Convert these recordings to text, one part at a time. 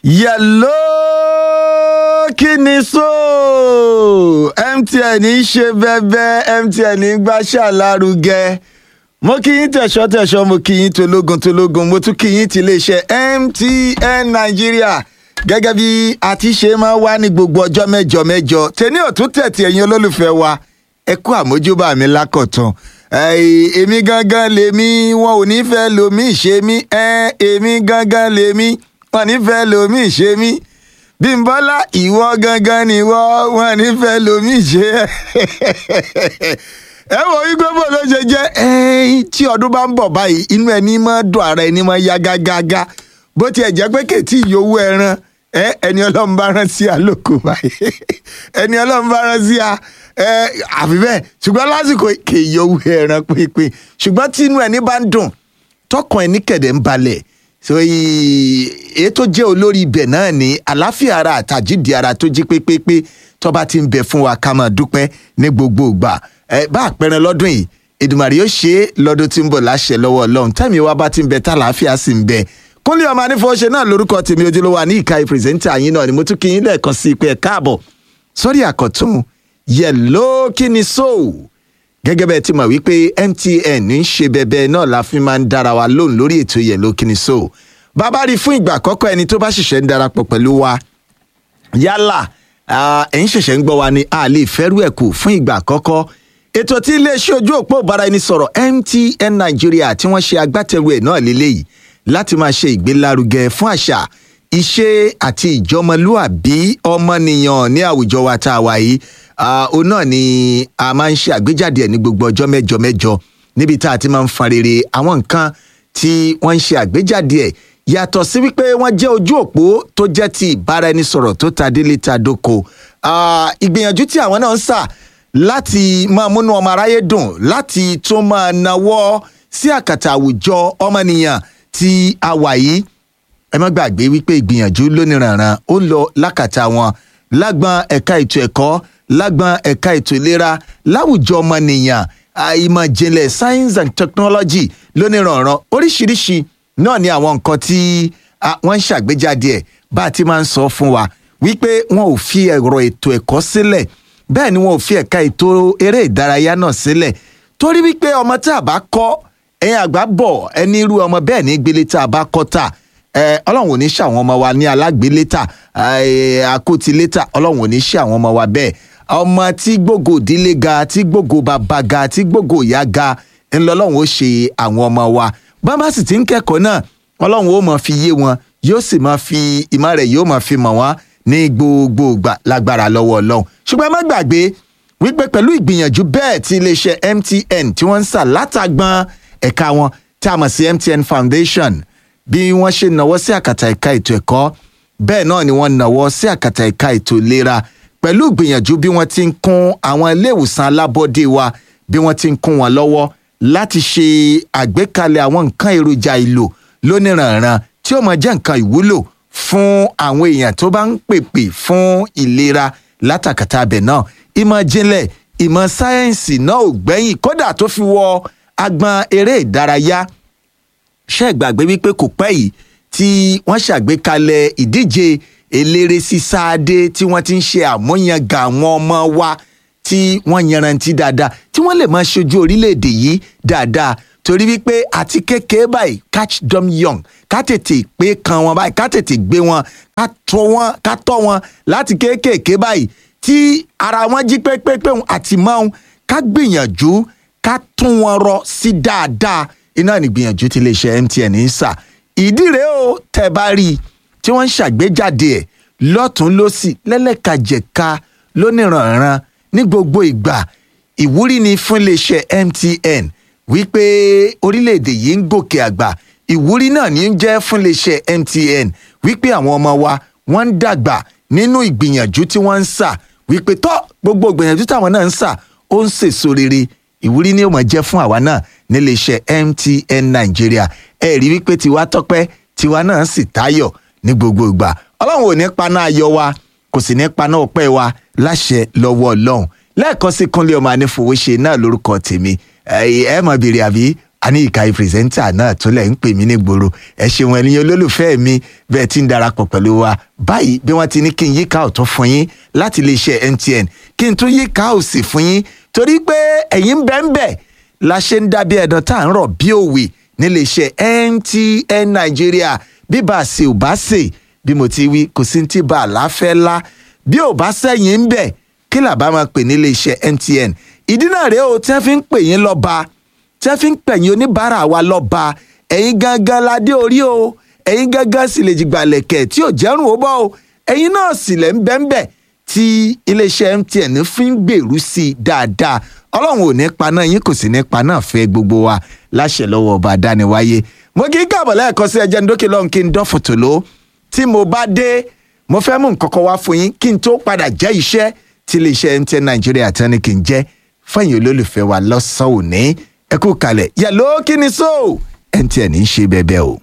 yẹ̀ló kí ni so mtn ń ṣe bẹ́bẹ́ mtn ń gbàṣà lárugẹ mo kí yín tẹ̀sọ́ tẹ̀sọ́ mo kí yín tológun tológun mo tún kí yín ti iléeṣẹ́ mtn nàìjíríà gẹ́gẹ́ bí a ti ṣe máa wá ní gbogbo ọjọ́ mẹ́jọ mẹ́jọ tèmi ò tún tẹ̀tì ẹ̀yin olólùfẹ́ wa ẹ kú àmójúbà mi lákọ̀tún èmi gangan lèmi wọn ò ní fẹ́ lomi ṣe mí èmi gangan lèmi wọn ní fẹ́ lomi ṣe mí bímbọ́lá ìwọ gangan ni wọ́n wọn ní fẹ́ lomi ṣe ẹ wọ igbó bò ló ṣe jẹ́ tí ọdún bá ń bọ̀ báyìí inú ẹni máa dùn ara ẹni máa yá gágágá bó tiẹ̀ jẹ́ pé kètì ìyówó ẹran ẹni ọlọ́run bá rán sí àlòkù báyìí ẹni ọlọ́run bá rán sí a àfi bẹ́ẹ̀ ṣùgbọ́n lásìkò kè yówó ẹran pínpín ṣùgbọ́n tí inú ẹni bá ń dùn tọkàn ẹni kẹ̀dẹ̀ ń balẹ̀ èyí tó jẹ́ olórí ibẹ̀ náà ní àláfíà ara àtàjídìí ara tó jí pépépé tó bá ti ń bẹ fún wa ká máa dúpẹ́ ní gbogbo ìgbà bá àpẹẹrẹ lọ́dún yìí Èdùmàrè yóò ṣe é lọ́dún tí ń bọ̀ láṣẹ lọ́wọ́ Ọlọ́run tẹ́mi wa bá ti ń bẹ tàlàáfíà sì ń bẹ kúnlé ọmọ anífọwọ́ṣe náà lórúkọ tèmi ojúlówó ní ìka ìpírẹsẹ̀ntà yín náà ni mo tún kí yín lẹ́ẹ̀kan sí pé ẹ káàbọ̀ sórí àkọ́tún yẹ̀ló kí ni so gẹ́gẹ́ bẹ́ẹ̀ ti mọ̀ wípé MTN ń ṣe bẹbẹ náà la fi máa ń dára wa lóhùn lórí ètò yẹ̀ló kí ni so bàbá rí fún ìgbà àkọ́kọ́ ẹni tó bá ṣẹ̀ṣẹ̀ ń darapọ̀ pẹ̀lú wa yálà ẹ̀yin ṣẹ̀ṣẹ̀ ń gbọ́ wa ni a lè fẹ́rù ẹ̀ kù fún ìgbà àkọ́kọ́ ètò tí iléeṣẹ́ ojú òpó ìbáraẹnisọ̀rọ̀ MTN Nàìjíríà tí wọ́n ṣe agbátẹrù ẹ̀ náà lélẹ́yìí láti máa ṣe ìgbélárugẹ fún àṣà ìṣe àti ìjọmọlúàbí ọmọnìyàn ní àwùjọ wa tá a wà yìí òun náà ni a máa ń ṣe àgbéjáde ẹ̀ ní gbogbo ọjọ́ mẹ́jọ mẹ́jọ níbi tá a ti máa ń fan rere àwọn nǹkan tí wọ́n ń ṣe àgbéjáde ẹ̀ yàtọ̀ sí wípé wọ́n jẹ́ ojú òpó tó jẹ́ ti ìbáraẹnisọ̀rọ̀ tó ta délé ta dóko ìgbìyànjú tí àwọn náà ń sà láti máa múnú ọmọ aráyé dùn láti tún máa nawọ́ sí àkàtà àwùjọ ọmọnìyàn tí a wà yìí ẹ má gbàgbé wípé ìgbìyànjú lóníranran ó lọ lákàtà wọn lágbọn ẹ̀ka ètò ẹ̀kọ́ lágbọn ẹ̀ka ètò ìlera láwùjọ ọmọnìyàn ìmọ̀ ìjìnlẹ̀ science and technology lóníranran oríṣiríṣi náà ni àwọn nǹkan tí wọ́n ń ṣàgbéjáde ẹ̀ bá a ti máa ń sọ fún wa wípé wọn ò fi ẹ̀rọ ètò ẹ̀kọ́ sílẹ̀ bẹ́ẹ̀ ni wọn ò fi ẹ̀ka ètò eré ìdárayá náà sílẹ̀ torí wípé ọmọ tí a bá kọ́ ẹ̀yin àgbà bọ̀ ẹni irú ọmọ bẹ́ẹ̀ ní gbélé tá a bá kọ́ tà ọlọ́run ò ní ṣe àwọn ọmọ wa ní alágbélétà àkótilétà ọlọ́run ò ní ṣe àwọn ọmọ wa bẹ́ẹ̀ ọmọ tí gbogbo ìdílé ga tí gbogbo bàbá ga tí gbogbo ìyá ga ńlọlọ́run ó ṣe àwọn ọmọ wa bàbá sì ti ń kẹ́kọ̀ọ́ náà ọlọ́run ó máa fi yé wọn yóò sì máa fi ìmọ̀ rẹ̀ yóò máa fi mọ̀ wọ́n ní gbogbo ìgbà lágbára lọ́wọ́ ọlọ́run ṣùgbọ́n ẹ má gbàgbé wípé pẹ̀lú ìgbìyànjú bẹ́ẹ̀ tí iléeṣẹ́ MTN tí wọ́n ń sà látàgbọ́n ẹ̀ka wọn tí a mọ̀ sí MTN Foundation bí wọ́n ṣe nawọ́ sí àkàtà ẹ̀ka ètò ẹ̀kọ́ bẹ́ẹ̀ náà ni wọ́n nawọ́ sí àkàtà ẹ̀ka ètò ìlera pẹ̀lú ìgbìyànjú bí wọ́n ti ń kún àwọn ilé ìwòsàn alábọ́dé wa bí wọ́n ti ń kún wọn lọ́wọ́ láti ṣe àgbékalẹ̀ àwọn nǹkan èròjà ìlò lóníranran tí ó máa jẹ́ nǹkan ìwúlò fún àwọn èèyàn tó bá ń pèpè fún ìlera látàkàtà abẹ náà ìmọ̀ jinlẹ̀ ìmọ̀ sáyẹ́ǹsì náà ò gbẹ́yìn kódà tó fi wọ agbọn eré ìdárayá ṣe gbàgbé wípé kò pẹ́ yìí tí wọ́n ṣàgbékalẹ̀ ìdíje eléré sísáadé tí wọ́n ti ń ṣe àmúyangàn àwọn ọmọ wa tí wọ́n yanrantí dáadáa tí wọ́n lè máa ṣojú orílẹ̀-èdè yìí dáadáa torí wípé àti kékeré báyìí catch them young ká tètè pé kan wọn báyìí ká tètè gbé wọn ká tọ́ wọn ká tọ́ wọn láti kéékèèké báyìí tí ara wọn jí pépépé àti mọ́ ká gbìyànjú ká tún wọn rọ sí dáadáa iná nígbìyànjú tí iléeṣẹ́ MTN ń sà ìdí rèé o tẹ́ bá rí i tí wọ́n ń ṣàgbéjáde ẹ̀ lọ́tún lọ́sì lẹ́lẹ́kajẹ̀ka lóníranran ní gbogbo ìgbà ìwúrí ni fún iléeṣẹ́ MTN wípé orílẹ̀-èdè yìí ń gòkè àgbà ìwúrí náà ní í jẹ́ fún iléeṣẹ́ MTN wípé àwọn ọmọ wa wọ́n ń dàgbà nínú ìgbìyànjú tí wọ́n ń sà wípé tọ́ gbogbo ìgbìyànjú táwọn náà ń sà ó ń sèso rere ìwúrí ni ó máa jẹ́ fún àwa náà níléeṣẹ́ MTN Nàìjíríà ẹ rí wípé tiwa tọ́pẹ́ tiwa náà sì táyọ̀ ní gbogbo ìgbà ọlọ́run ò ní paná ayọ̀ wa kò sì ní paná ọpẹ́ wa láṣẹ lọ́wọ́ ọlọ́run lẹ́ẹ̀kan sí kúnlé ọmọ anífowóṣe náà lórúkọ tèmi ẹ mọ̀ bèrè àbí a ní ìka pírẹsẹ́ńtà náà tó lẹ̀ ń pè mí ní gbòòrò ẹ ṣeun ẹ̀yin olólùfẹ́ mi bẹ́ẹ̀ ti ń darapọ̀ pẹ̀lú wa báyìí bí wọ́n ti ní kí n yíká ọ̀tún fún yín láti iléeṣẹ́ MTN kí n tún yíká òsì fún yín torí pé ẹ̀yin ń bẹ ń bẹ la ṣe ń dábí ẹ̀dán tá à ń rọ̀ bí òwe níléeṣẹ́ MTN Nàìjíríà bí bá a ṣe ò bá ṣe bí mo ti wí kò sí ti bá a láfẹ́ lá bí ò bá sẹ́yìn ń bẹ̀ kí làbá máa pè nílé iṣẹ́ MTN ìdí náà rèé o tí wọ́n fi ń pè yín lọ́ba tí wọ́n fi ń pẹ̀yìn oníbàárà wa lọ́ba ẹ̀yin gangan ládé orí o ẹ̀yin gangan sì lè jìgbà lẹ̀kẹ̀ tí ò jẹ́rùn ó bọ́ o ẹ̀yin náà sì lẹ̀ ń bẹ́ńbẹ́ tí iléeṣẹ́ MTN fi ń gbèrú sí i dáadáa ọlọ́run ò ní paná yín kò sì ní paná fẹ́ gbogbo wa láṣẹ lọ́wọ́ ọba dániwáyé mo kì í káàbọ̀ lẹ́ẹ̀kan sí ẹjẹ́ ndókè lọ́hùn kí n dán fòtò ló tí mo bá dé mo fẹ́ mú nǹkan kan wá fún yín kí n tó padà jẹ́ iṣẹ́ tí iléeṣẹ́ MTN Nàìjíríà tán ni kì í jẹ́ fẹ́yìn olólùfẹ́ wa lọ́sàn-án òní ẹ kú kalẹ̀ yẹ̀ló kí ni so MTN ń ṣe bẹ́ẹ̀ o.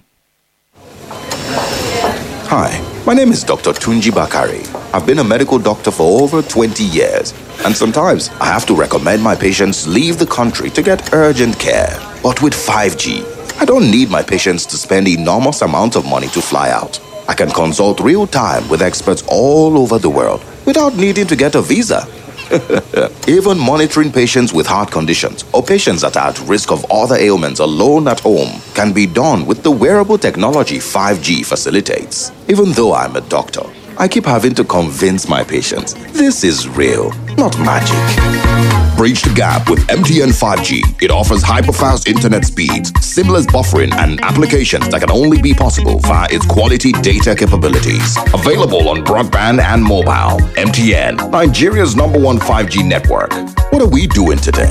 Hi, my name is Dr. Tunji Bakari. I've been a medical doctor for over 20 years, and sometimes I have to recommend my patients leave the country to get urgent care. But with 5G, I don't need my patients to spend enormous amounts of money to fly out. I can consult real time with experts all over the world without needing to get a visa. Even monitoring patients with heart conditions or patients that are at risk of other ailments alone at home can be done with the wearable technology 5G facilitates. Even though I'm a doctor, I keep having to convince my patients this is real, not magic. Bridge the gap with MTN 5G. It offers hyper-fast internet speeds, seamless buffering, and applications that can only be possible via its quality data capabilities. Available on broadband and mobile. MTN, Nigeria's number one 5G network. What are we doing today?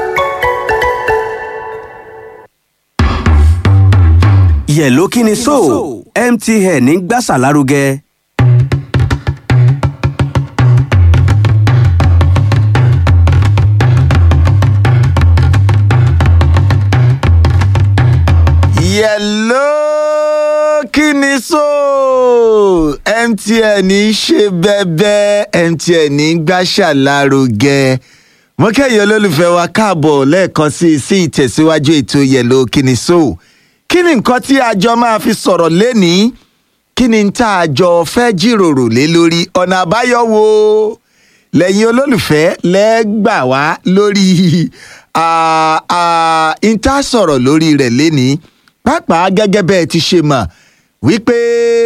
yẹ̀ló kí ni so MTN ń gbàsà lárugẹ. yẹ̀ló kí ni so MTN ń ṣe bẹ́ẹ̀bẹ́ MTN ń gbàṣà lárugẹ mo kẹ́yìn olólùfẹ́ wa káàbọ̀ lẹ́ẹ̀kan sí i sí ìtẹ̀síwájú ètò yẹ̀ló kí ni so kí ni nǹkan tí a jọ máa fi sọ̀rọ̀ lénìí kí ni tá a jọ fẹ́ jíròrò lé lórí ọ̀nà àbáyọ wo lẹ́yìn olólùfẹ́ lẹ́gbà wá lórí ìta sọ̀rọ̀ lórí rẹ̀ lénìí pàápàá gẹ́gẹ́ bẹ́ẹ̀ ti ṣe mọ̀ wípé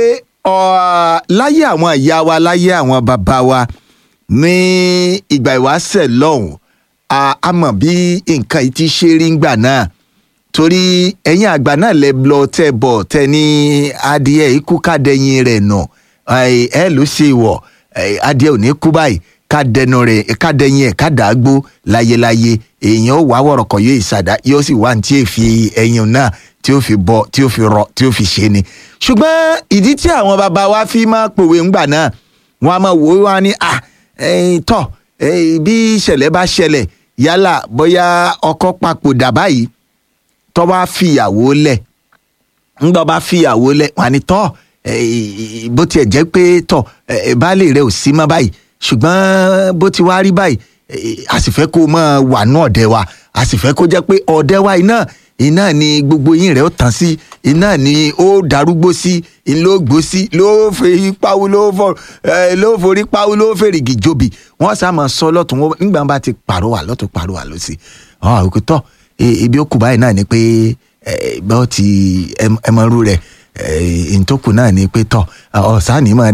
láyé àwọn ìyá wa láyé àwọn bàbá wa ní ìgbà ìwáṣẹ̀ lọ́hùn a mọ̀ bí nǹkan yìí ti ṣe rí ńgbà náà torí ẹ̀yin àgbà náà lẹ lọ tẹ bọ̀ tẹ ní adìẹ ikú kádẹyìn rẹ̀ nà ẹ ló ṣe wọ̀ adìẹ ò ní kú báyìí kádẹnu rẹ̀ kádẹyìn ẹ̀ kádàágbó láyéláyé èèyàn ó wá wọ̀rọ̀kọ̀ yóò ìsàdá yóò sì wá ní tí èèfi ẹyin náà tí ó fi bọ tí ó fi rọ tí ó fi ṣe ni ṣùgbọ́n ìdí tí àwọn bàbá wa fi máa pòwe ńgbà náà wọn a máa wò ó wá ní à tọ bí ìṣẹ̀lẹ̀ bá ṣẹlẹ̀ yálà bóyá ọkọ papòdà báyìí tó bá fìyàwó lẹ̀ ńgbà bá fìyàwó lẹ̀ wọn ni tọ́ bó tiẹ̀ jẹ́ pé tọ́ baálé rẹ̀ ò sí mọ́ báyìí ṣùgbọ́n bó ti wá rí báyìí a sì fẹ́ kó máa wà ní ọ̀dẹ̀ wa a sì fẹ́ kó jẹ́ pé ọ̀dẹ̀ wa iná iná ni gbogbo yín rẹ̀ ó tàn sí iná ni ó darúgbó sí ló gbó sí ló fi pawú ló fọ ló forí pawú ló fèrègì jobi wọ́n sá máa sọ lọ́tún nígbà bá ti pàrọwà lọ́tún pàrọwà lọ́sí ọ̀ òkè tọ́ ibi ó kù báyìí náà ni pé bọ́ọ̀ ti ẹmọ́rú rẹ̀ ntòkù náà ni pé tọ́ ọ̀sán ni máa